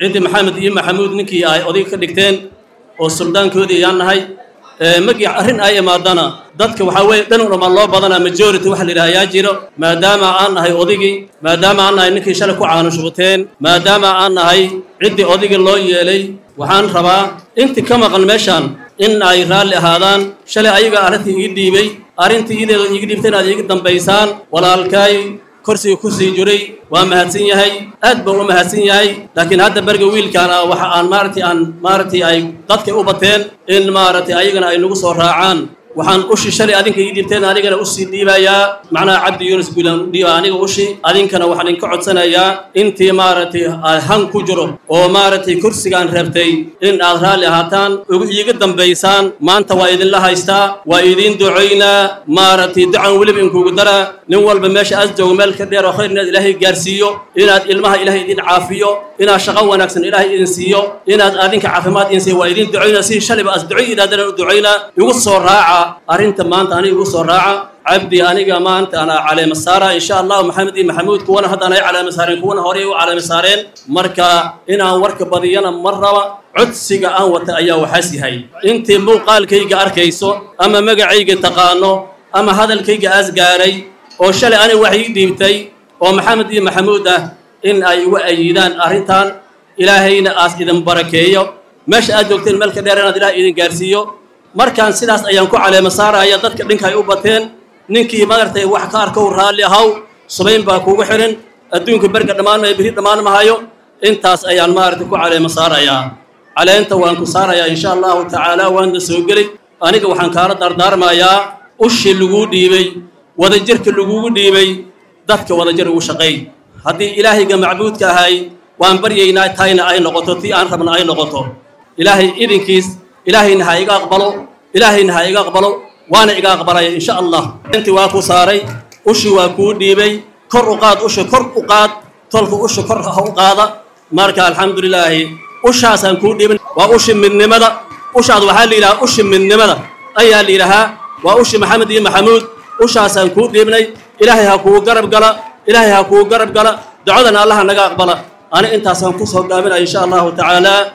ciddii maxamed iyo maxamuud ninkii ay odayga ka dhigteen oo suldaankoodii ayaan nahay markii arrin ay imaadana dadka waxaa weeye dhan dhama loo badanaa majority waxa la yidhaha ayaa jiro maadaama aan nahay odaygii maadaama aan nahay ninkii shalay ku caanushubateen maadaama aan nahay ciddii odayga loo yeelay waxaan rabaa intii ka maqan meeshaan in ay raalli ahaadaan shalay ayaga arrintii ii dhiibay arrintii ideeda iiga dhiibtay inaad iiga dambaysaan walaalkaay korsiga ku sii jiray waa mahadsan yahay aad buu u mahadsan yahay laakiin hadda berga wiilkaana waxa aan maaragtay aan maaragtay ay dadkay u bateen in maaragtay ayagana ay nagu soo raacaan waxaan ushi shalay adinka ii dhiibteen anigana usii dhiibayaa macnaha cabdi yuunus guulaan u dhiiba aniga ushi adinkana waxaan idinka codsanayaa intii maaragtay han ku jiro oo maaragtay kursigaan reebtay in aad raalli ahaataan iiga dambaysaan maanta waa idinla haystaa waa idiin ducaynaa maaragtay ducan weliba inkugu daraa nin walba meesha aas joogo meel ka dheer oo khayr inaad ilaahay gaarsiiyo inaad ilmaha ilaahay idin caafiyo inaad shaqo wanaagsan ilaahay idin siiyo inaad adinka caafimaad idin siiyo waa idin ducaynaa si shalayba as ducay idhaadana u ducaynaa igu soo raaca arrinta maanta aniga igu soo raaca cabdi aniga maanta ana caleema saara insha allahu maxamed iyo maxamuud kuwana haddaan ay caleema saareen kuwana horey u caleema saareen marka inaan warka badiyana mar raba codsiga aan wata ayaa waxaas yahay intii muuqaalkayga arkayso ama magacayga taqaano ama hadalkayga aas gaaray oo shalay aniga wax ii dhiibtay oo maxamed iyo maxamuud ah in ay igu ayidaan arrintan ilaahayna aas idin barakeeyo meesha aad joogteen meel ka dheer inaad ilaah idin gaarsiiyo markaan sidaas ayaan ku caleema saaraya dadka dhinka ay u bateen ninkii maaragtay wax ka arkow raalli ahaw subayn baa kugu xihan adduunka berga dhammaan maayo beri dhammaan mahayo intaas ayaan maaragtay ku caleema saarayaa caleenta waan ku saarayaa insha allahu tacaala waana soo gelay aniga waxaan kaala dardaarmayaa ushi laguu dhiibay wadajirka lagugu dhiibay dadka wadajir ugu shaqeey haddii ilaahayga macbuudka ahay waan baryaynaa tayna ay noqoto tii aan rabna ay noqoto ilaahay idinkiis ilaahayna ha iga aqbalo ilaahayna ha iga aqbalo waana iga aqbalaya insha allah intii waa ku saaray ushi waa kuu dhiibay kor u qaad usha kor u qaad tolka usha kor ha u qaada marka alxamdulilaahi ushaasaan kuu dhiibin waa ushi midnimada ushaad waxaa la yidhahaa ushi midnimada ayaa la yidhahaa waa ushi maxamed iyo maxamuud ushaasaan kuu dhiibnay ilaahay ha kuu garab gala ilaahay ha kuu garab gala ducadana allaha naga aqbala ani intaasaan ku soo gaabinaya insha allahu tacaala